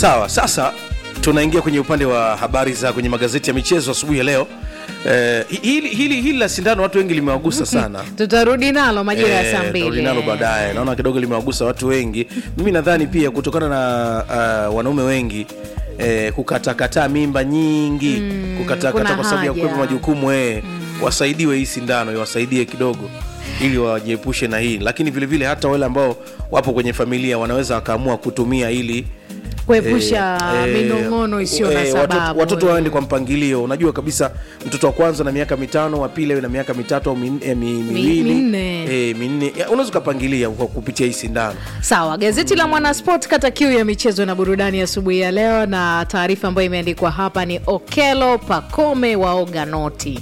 sawa sasa tunaingia kwenye upande wa habari za kwenye magazeti ya michezo asubuhi ya leo eh, hili, hili, hili la sindano watu wengi limewagusa sana tutarudi nalo majira ya Eh, saa tutarudi mbili nalo baadaye naona kidogo limewagusa watu wengi mimi nadhani pia kutokana na uh, wanaume wengi eh, kukatakata mimba nyingi mm, kukatakata kuna kwa sababu ya haja. kuepa majukumu eh, wasaidiwe hii sindano iwasaidie kidogo ili wajiepushe na hii lakini vile vile hata wale ambao wapo kwenye familia wanaweza wakaamua kutumia ili kuepusha eh, eh, minong'ono isiyo na eh, sababu watoto, watoto waende kwa mpangilio unajua kabisa mtoto wa kwanza na miaka mitano wa pili awe na miaka mitatu au min, eh, mi, miwili minne. eh, minne Ya, unaweza ukapangilia kwa kupitia hii sindano sawa gazeti la mwanasport kata kiu ya michezo na burudani asubuhi ya leo na taarifa ambayo imeandikwa hapa ni okelo pakome waoga noti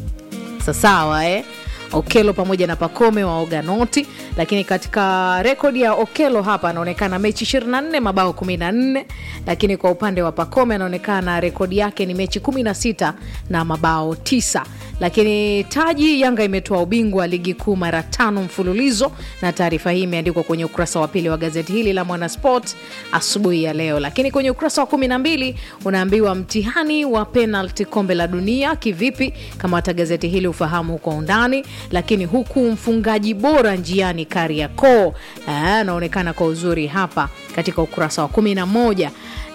sasawa eh? okelo pamoja na pakome waoga noti lakini katika rekodi ya okelo hapa anaonekana mechi 24 mabao 14 lakini kwa upande wa pakome anaonekana rekodi yake ni mechi 16 na mabao 9 lakini taji yanga imetoa ubingwa ligi kuu mara tano mfululizo na taarifa hii imeandikwa kwenye ukurasa wa pili wa gazeti hili la mwanasport asubuhi ya leo lakini kwenye ukurasa wa 12 unaambiwa mtihani wa penalti kombe la dunia kivipi kama hata gazeti hili ufahamu kwa undani lakini huku mfungaji bora njiani kariakoo anaonekana kwa uzuri hapa katika ukurasa wa 11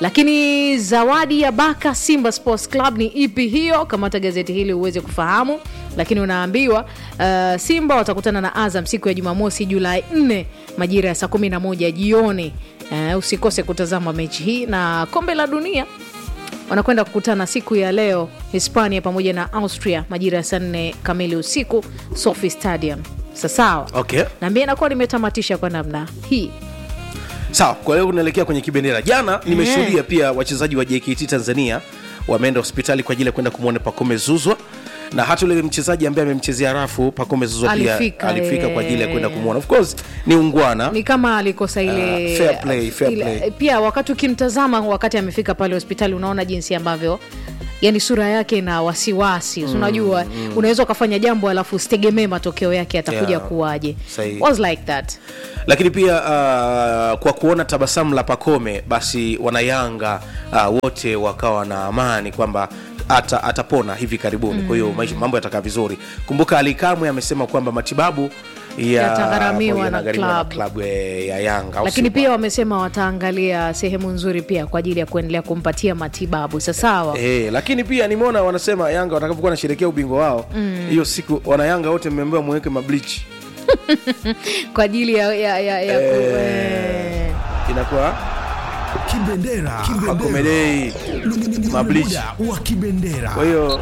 lakini zawadi ya baka simba sports club ni ipi hiyo kamata gazeti hili uweze kufahamu lakini unaambiwa uh, simba watakutana na azam siku ya jumamosi julai 4 majira ya saa 11 jioni uh, usikose kutazama mechi hii na kombe la dunia wanakwenda kukutana siku ya leo hispania pamoja na austria majira ya saa 4 kamili usiku sofi stadium sasawa okay naambia inakuwa limetamatisha kwa namna hii sawa kwa leo unaelekea kwenye kibendera jana nimeshuhudia pia wachezaji wa jkt tanzania wameenda hospitali kwa ajili ya kwenda kumwona pakome zuzwa na hata yule mchezaji ambaye amemchezea rafu pakome zuzwa pia Alifika, alifika kwa ajili ya eh. kwenda kumwona of course ni ungwana ni kama alikosa ile Ah, fair play, fair ile- play. pia wakati ukimtazama wakati amefika pale hospitali unaona jinsi ambavyo yani sura yake na wasiwasi mm, unajua mm. unaweza ukafanya jambo alafu usitegemee matokeo yake atakuja Yeah, kuwaje sahihi. was like that lakini pia uh, kwa kuona tabasamu la pakome basi wanayanga uh, wote wakawa na amani kwamba ata, atapona hivi karibuni mm. kwa hiyo maisha- mambo yatakaa vizuri kumbuka alikamwe amesema kwamba matibabu ya- Yatagharamiwa na yanagharimiwa na club. klabu eh, ya yanga au lakini sio pia wamesema wataangalia sehemu nzuri pia kwa ajili ya kuendelea kumpatia matibabu sasawa Eh, lakini pia nimeona wanasema yanga watakapokuwa wanasherekea ubingwa wao hiyo siku wanayanga wote mmeambiwa muweke mablichi kwa ajili ya, ya, ya, ya ku- eh. inakuwa Kibendera. Kibendera. akomedei Mablichi. Muda wa kibendera. kwa hiyo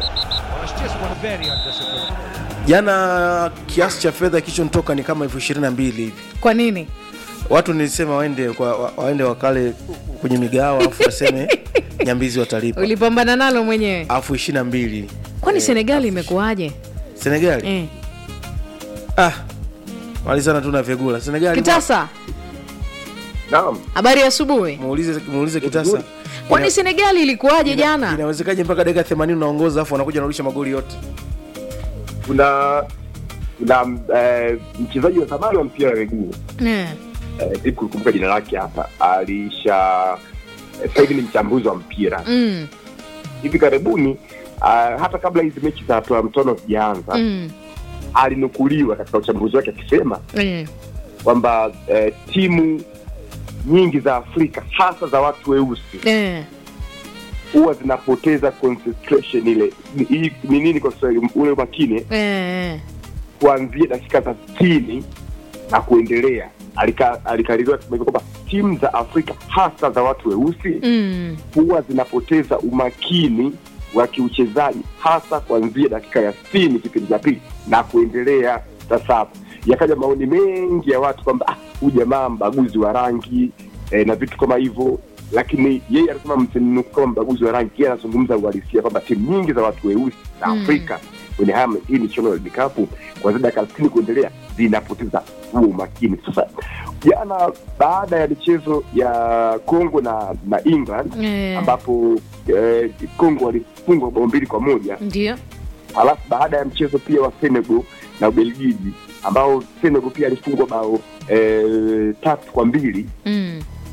jana kiasi cha fedha kilichonitoka ni kama elfu ishirini na mbili hivi kwa nini watu nilisema waende kwa, wa- waende wakale kwenye migawa afu waseme nyambizi watalipa ulipambana nalo mwenyewe afu ishirini na mbili kwani senegali imekuwaje senegali eh. ah, malizana tu na vyagula senegali kitasa Naam, habari ya asubuhi muulize, muulize kitasa kwani Ina- senegali ilikuwaje ina- jana inawezekaje mpaka dakika 80 unaongoza afu wanakuja wanarudisha magoli yote kuna kuna eh, mchezaji wa zamani wa mpira wa miguu Eh. eh, siku kukumbuka jina lake hapa, alisha eh, sasa hivi ni mchambuzi wa mpira Mm, hivi karibuni uh, hata kabla hizi mechi za hatua ya mtono zijaanza mm, alinukuliwa katika uchambuzi wake akisema eh. kwamba eh, timu nyingi za Afrika hasa za watu weusi Eh. huwa zinapoteza concentration ile ni hii- ni nini kwa Kiswahili ule umakini Eh. kuanzia dakika za sitini na kuendelea Alika- alikaririwa kusema hivyo kwamba timu za afrika hasa za watu weusi Mm. huwa zinapoteza umakini wa kiuchezaji hasa kuanzia dakika ya sitini kipindi cha pili na kuendelea sasa yakaja maoni mengi ya watu kwamba "Ah, huyu jamaa mbaguzi wa rangi eh, na vitu kama hivyo lakini yeye anasema msinuku kama mbaguzi wa rangi yeye anazungumza uhalisia kwamba timu nyingi za watu weusi za Mm. afrika kwenye haya hii michuano ya vikapu kuanzia dakika sitini kuendelea zinapoteza huo umakini sasa jana baada ya michezo ya congo na na england Eh. ambapo eh, Kongo walifungwa bao mbili kwa moja ndio alafu baada ya mchezo pia wa Senegal na Ubelgiji ambao Senegal pia alifungwa bao eh, tatu kwa mbili Mm.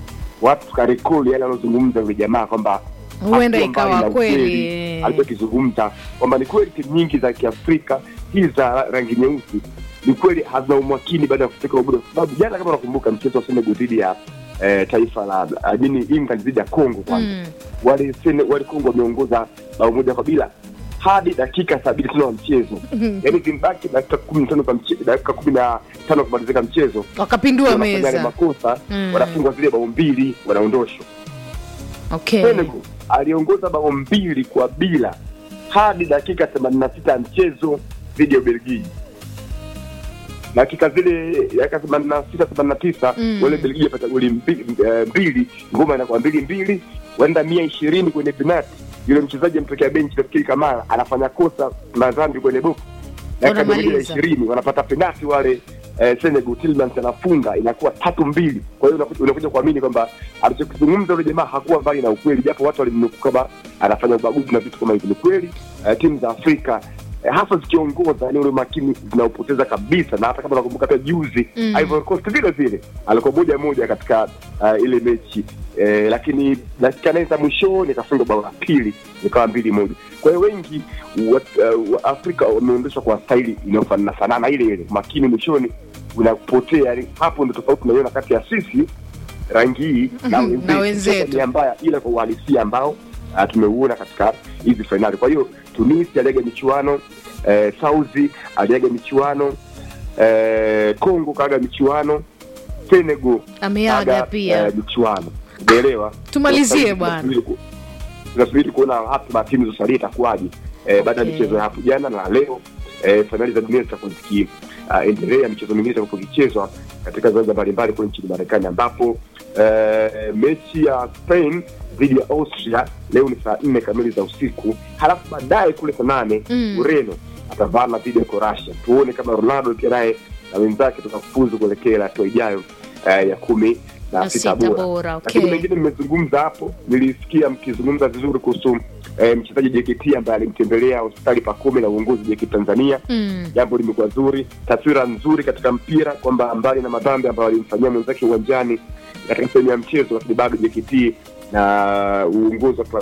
watu tukarekodi yale anayozungumza yule jamaa kwamba Huenda hakuwa ikawa mbali na kweli. ukweli alichokizungumza kwamba ni kweli timu nyingi za kiafrika hizi za rangi nyeusi ni kweli hazina umakini baada ya kufika ubora kwa sababu jana kama unakumbuka mchezo wa Senegal dhidi ya eh, taifa la ajini England dhidi ya Congo kwanza Mm. wale Sene- wale Kongo wameongoza bao moja kwa bila hadi dakika sabini tano wa mchezo yaani zimbaki dakika kumi na tano kwa mche- dakika kumi na tano kumalizika mchezo wakapindua wanafanya yale meza makosa Mm. wanafungwa zile bao mbili wanaondoshwa okay. Senegal aliongoza bao mbili kwa bila hadi dakika themanini na sita ya mchezo dhidi ya Ubelgiji. Dakika zile dakika themanini na sita themanini na tisa Mm. wale Belgiji wapata goli mbi- eh, mbili, ngoma inakuwa mbili mbili, waenda mia ishirini kwenye penati. Yule mchezaji amtokea benchi, nafikiri Kamara anafanya kosa la dhambi kwenye box, dakika mia moja na Wanamaliza. ishirini wanapata penati wale eh, Senegal, Tielemans anafunga, inakuwa tatu mbili. Kwa hiyo unakuja- unakuja kuamini kwamba alichokizungumza yule jamaa hakuwa mbali na ukweli, japo watu walimnukuu kama anafanya ubaguzi na vitu kama hivyo. Ni kweli eh, timu za Afrika eh, hasa zikiongoza ni ule makini zinaopoteza kabisa, na hata kama unakumbuka pia juzi Mm. Ivory Coast vile vile alikuwa moja moja katika uh, ile mechi eh, lakini dakika nane za mwishoni akafunga bao la pili ikawa mbili moja. Kwa hiyo wengi wa, uh, wa Afrika wameondeshwa kwa staili inayofanana fanana ile ile, makini mwishoni unapotea. Yani hapo ndo tofauti tunaiona kati ya sisi rangi hii na Mhm, na wenzetu. Sasa nia mbaya, ila kwa uhalisia ambao uh, tumeuona katika hizi fainali. Kwa hiyo Tunisia aliaga michuano eh, Saudi aliaga michuano eh, Congo kaaga michuano Senegal ameaga kaaga, pia eh, michuano umeelewa? Tumalizie Sasa bwana. tunasubiri ku- tunasubiri kuona hatima ya timu zosalia itakuwaje eh, baada ya Okay. michezo ya hapo jana na leo eh, fainali za dunia zitakuwa zikiendelea, michezo mingine itakuwa ikichezwa katika viwanja mbalimbali kule nchini Marekani ambapo eh, mechi ya Spain dhidi ya Austria leo ni saa nne kamili za usiku, halafu baadaye kule saa nane Mm. Ureno atavana dhidi ya Croatia. Tuone kama Ronaldo pia naye na wenzake tutafuzu kuelekea hatua ijayo eh, ya kumi na Na sita sita bora. bora, Lakini okay. mengine nimezungumza hapo, nilisikia mkizungumza vizuri kuhusu eh, mchezaji JKT ambaye alimtembelea hospitali Pakome na uongozi JKT Tanzania. Mm. Jambo limekuwa zuri, taswira nzuri katika mpira kwamba mbali na madhambi ambayo alimfanyia mwenzake uwanjani katika sehemu ya mchezo, lakini bado JKT na uongozi wa